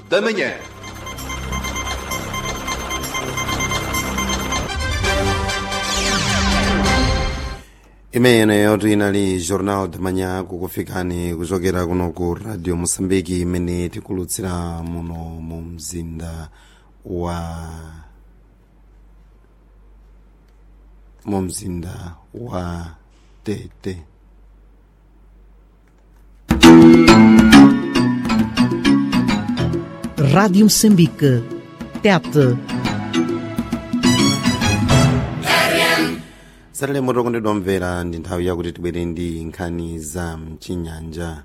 da Manhã. imene yoti inali jornal de manhã kukufikani kuchokera kuno ku radio moçambique imene tikulutsira muno mu mzinda wa mu mzinda wa tete Rádio Moçambique. Tete. salale moto kondedwa mvera ndi nthawi yakuti tibwere ndi nkhani za mchinyanja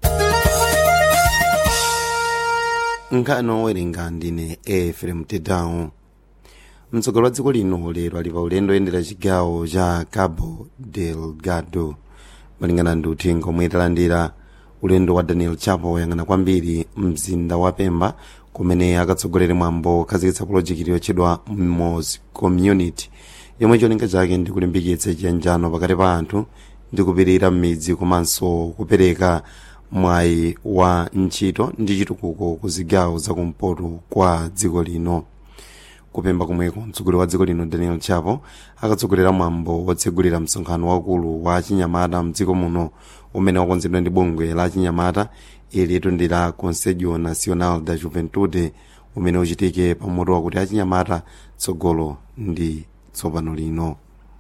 nkhani owerenga ndine efrem tedown mtsogoleri wa dziko lino lero ali pa ulendo oyendera chigawo cha cabo delgado malingana ndi uthenga omwe talandira ulendo wa daniel chapo woyang'ana kwambiri mzinda wa pemba kumene akatsogolere mwambo okhazikitsa pulojekiti yotchedwa mos community yomwe cholinga chake ndi kulimbikitsa chiyanjano pakati pa anthu ndi kupirira m'midzi komanso kupereka mwayi wa ntchito ndi chitukuko ku zigawo zakumpoto kwa dziko lino kupemba komweko mtsogoleri wa dziko lino daniel chapo akatsogolera mwambo wotsegulira msonkhano wakulu wa chinyamata mdziko muno umene wakonzedwa ndi bungwe la chinyamata ilitu ndi la conselho nacional da juventude umene uchitike pamoto wakuti achinyamata tsogolo ndi tsopano lino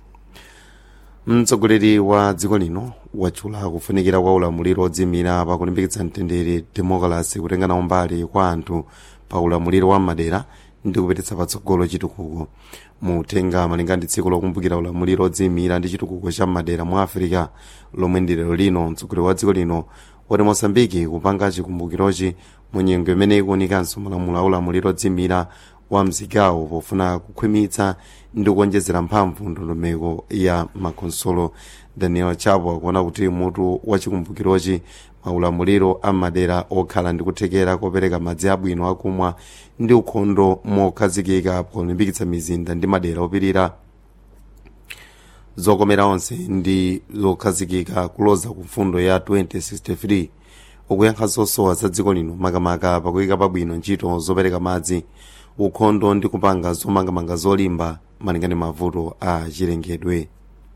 mtsogoleri wa dziko lino watchula kufunikira kwa ulamuliro odzimira pakulimbikitsa mtendere demokrasi kutenga nawo mbali kwa anthu pa ulamuliro wa madera ndi kupititsa patsogolo chitukuko muthenga malinga ndi tsiku lokumbukira ulamuliro odziyimira ndi chitukuko cha madera mu afirika lomwe ndi lero lino mtsogoleri wa dziko lino wati mosambiki kupanga chikumbukirochi mu nyengo imene ikuonikanso malamulo a ulamuliro odziyimira wa mzigawo pofuna kukhwimitsa ndi kuonjezera mphamvu ndondomeko ya makonsolo daniel chapo akuona kuti mutu wa chikumbukirochi maulamuliro a madera okhala ndi kuthekera kopereka madzi abwino akumwa ndi ukhondo mokhazikika polimbikitsa mizinda ndi madera opirira zokomera onse ndi zokhazikika kuloza ku mfundo ya 2063 ukuyankha zosowa za dziko lino makamaka pakuyika pabwino ntchito zopereka madzi ukhondo ndi kupanga zomangamanga zolimba malinga ndi mavuto a chilengedwe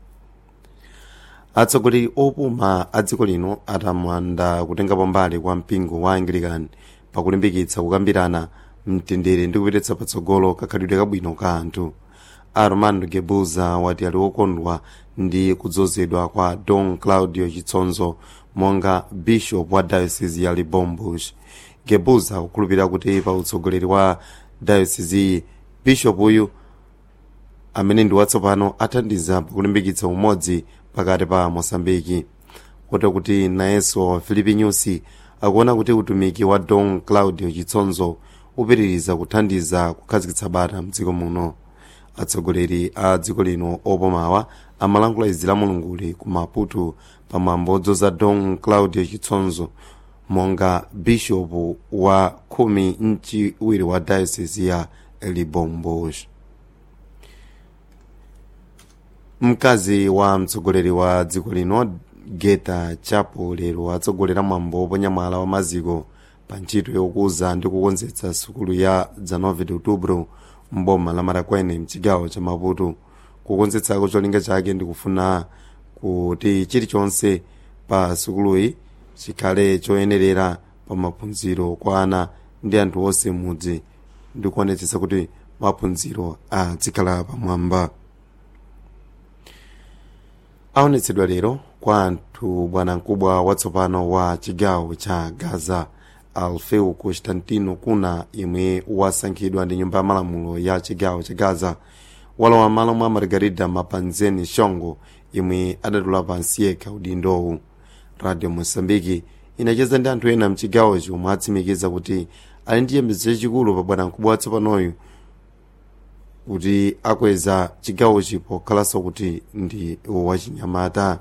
atsogoleri opuma a dziko lino atamanda kutengapo mbali kwa mpingo wa anglican pakulimbikitsa kukambirana mtendere ndi kupititsa patsogolo kakhalidwe kabwino ka anthu armando gebuza wati ali wokondwa ndi kudzozedwa kwa don claudio chitsonzo monga bishop wa diocese ya libombush gebuza kukhulupirira kuti pa utsogoleri wa diocese iyi bishop uyu amene ndi watsopano athandiza pakulimbikitsa umodzi pakati pa mosambiki kotero kuti nayenso filipi nyusi akuona kuti utumiki wa don claudio chitsonzo upitiriza kuthandiza kukhazikitsa bata mdziko muno atsogoleri a dziko lino opomawa amalankhula izi la mulunguli ku maputo pamwambo odzoza don claudio chitsonzo monga bishopu wa khumi mchiwiri wa diocese ya libombosh mkazi wa mtsogoleri wa dziko lino geta chapo lero atsogolera mwambo woponya mwala wa maziko pa ntchito yokuza ndi kukonzetsa sukulu ya 19 de outubro mboma la marakwene mchigawo cha maputo kukonzetsako cholinga chake ndi kufuna kuti chilichonse pa sukuluyi chikhale choyenerera pa maphunziro kwa ana ndi anthu onse mudzi ndi kuonetsetsa kuti maphunziro azikhala pamwamba aonetsedwa lero kwa anthu bwanamkubwa watsopano wa chigawo cha gaza alfeu constantino kuna yemwe wasankhidwa ndi nyumba ya malamulo ya chigawo cha gaza walowa malo mwa margarida mapanzeni shongo yemwe adatula pansi yekha udindowu radio mosambiki inacheza ndi anthu ena mchigawochi omwe atsimikiza kuti ali ndi chiyembekezo chachikulu pa bwanamkubwa watsopanoyu kuti akweza chigawochi pokhalanso kuti ndi wachinyamata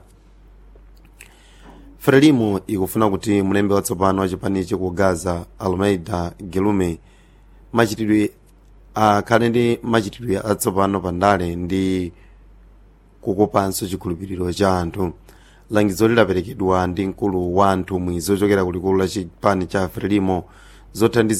frelimo ikufuna kuti mlembi watsopano wachipanichi ku gaza almeida gelume machitidwe akhale ndi machitidwe atsopano pandale ndi kukopanso chikhulupiriro cha anthu langizo lidaperekedwa ndi mkulu wa anthu mwizi ochokera kulikulu la chipani cha frelimo zothandiza